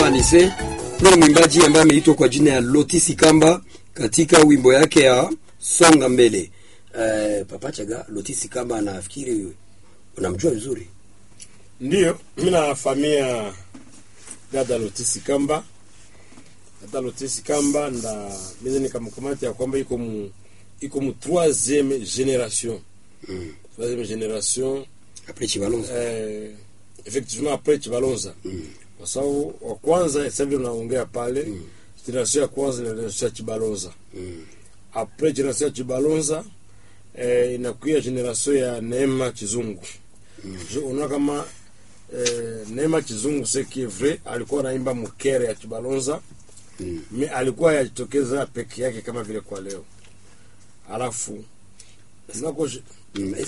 Anise ni mwimbaji ambaye ameitwa kwa jina ya Lotisi Kamba katika wimbo yake ya Songa Mbele. Eh, Papa Chaga, Lotisi Kamba nafikiri unamjua vizuri. Ndiyo, mi nafahamia dada Lotisi Kamba. Dada Lotisi Kamba nda mize nikamkamata ya kwamba iko mu iko mu troisième génération. Mm. Troisième génération Après Chibalonza. eh, effectivement après Chibalonza. Mm. Kwa sababu wa kwanza sasa hivi unaongea pale Mm. generation ya kwanza ni generation ya Chibalonza. Mm. Après generation ya Chibalonza eh, inakuya generation ya Neema Kizungu. Je, unaona kama eh, Neema Kizungu c'est qui est vrai alikuwa anaimba mkere ya Chibalonza Mm. mi alikuwa yajitokeza peke yake kama vile kwa leo, alafu unako Mm.